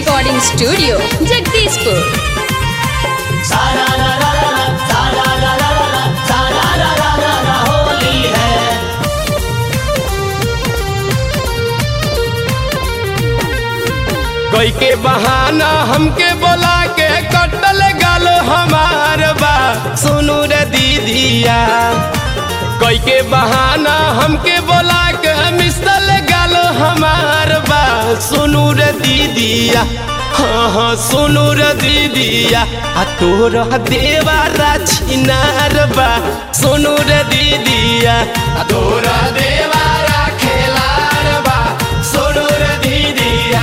Recording studio Jagdishpur सारा रा रा रा रा, सारा रा रा रा रा, सारा रा रा रा रा, होली है कोई के बहाना हमके बोला के कटल गल हमार बा सुनू रे दीदिया कोई के बहाना हमके बोला के मिसल गल हमार बा सुनू रे दीदिया हाँ हाँ सुनू रे दीदिया आ तोर देवारा छिनार बा सुनू रे दीदिया आ तोर देवारा खेलार बा सुनू रे दीदिया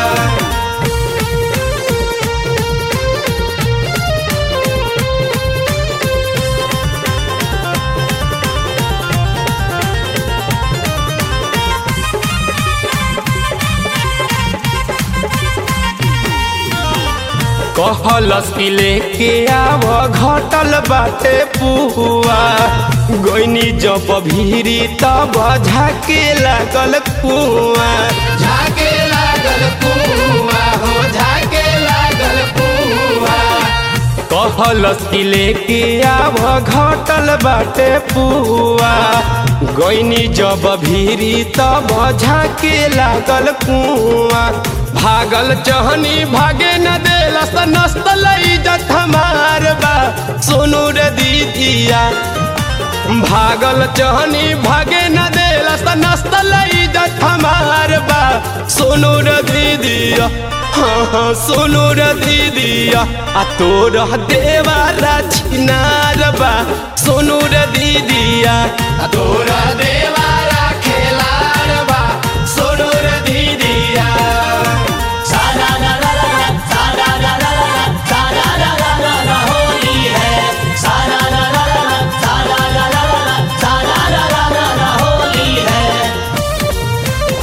कहलस कि लेके आव घटल बाटे पुआ गोइनी जब भीरी तब झाके लागल कुआ झाके लागल कुआ हो झाके लागल कुआ कहलस कि लेके आव घटल बाटे पुआ गोइनी जब भीरी तब झाके लागल कुआ भागल चहनी भागे न देलस नस्त इज्जत हमार बा सुनू रे दीदिया भागल चहनी भागे न देलस नस्त इज्जत हमार बा सुनू रे दीदिया हाँ हाँ सुनू रे दीदिया आ तोर देवारा छिनार बा सुनू रे दीदिया आ तोर देवारा खेलार बा सुनू रे दीदिया सारा रा रा रा रा, सारा रा रा रा रा, सारा रा रा रा रा, होली है सारा रा रा रा रा, सारा रा रा रा रा, सारा रा रा रा रा, होली है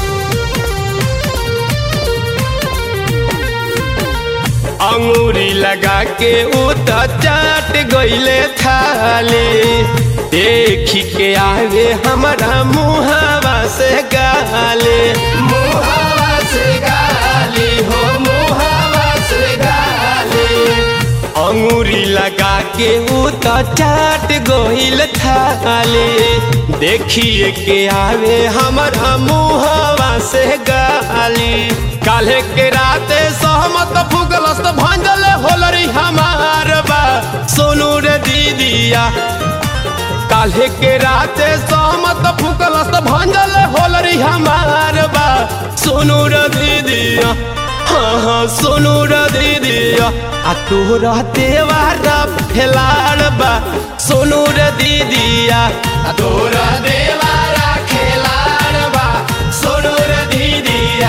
अंगूरी लगा के उत चाट गईले थाले देखी के आवे हमारा मुहावा से गाले मुहावा से गाली हो मुहावा से गाली अंगूरी लगा के उत चाट गईल थाले देखिए के आवे हमारा मुहावा से गाली काल्हे के राते सहमत फुगलस भंजल होलरी हमार बा सोनू रे दीदिया काल्हे के राते सहमत फुकलस भंजल होलरी हमार बा सोनू रे दीदिया हाँ हाँ सोनू रे दीदिया आ तोरा देवारा फेलार बा सोनू रे दीदिया आ तोरा देवारा खेलार बा सोनू रे दीदिया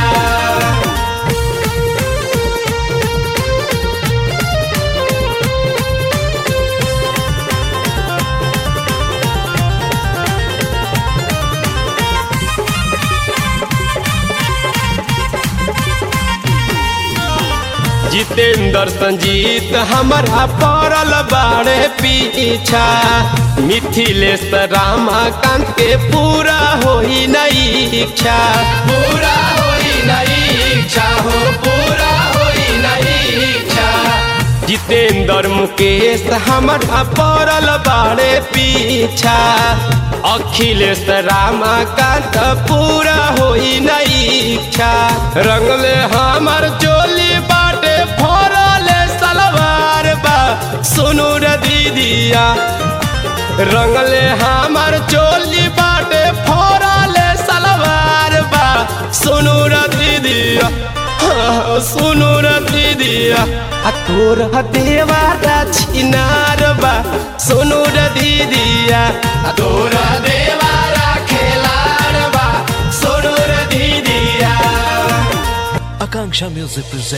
जितेंद्र संजीत हमारा पड़ल बाड़े पीछा मिथिलेश रामाकांत के पूरा होई नहीं इच्छा पूरा होई नहीं इच्छा हो पूरा होई नहीं इच्छा जितेंद्र मुकेश हमारा पड़ल बाड़े पीछा अखिलेश रामाकांत पूरा होई नहीं इच्छा रंगले हमार चोली बाटे फोरले सलवार बा सुनू रे दीदिया रंगले हमार चोली बाटे फोरले सलवार बा सुनू रे दीदिया हाँ, सुनू रे दीदिया आ तोर देवारा छिनार बा सुनू रे दीदिया आ तोर देवारा खेलार बा सुनू रे दीदिया Akanksha Music presents.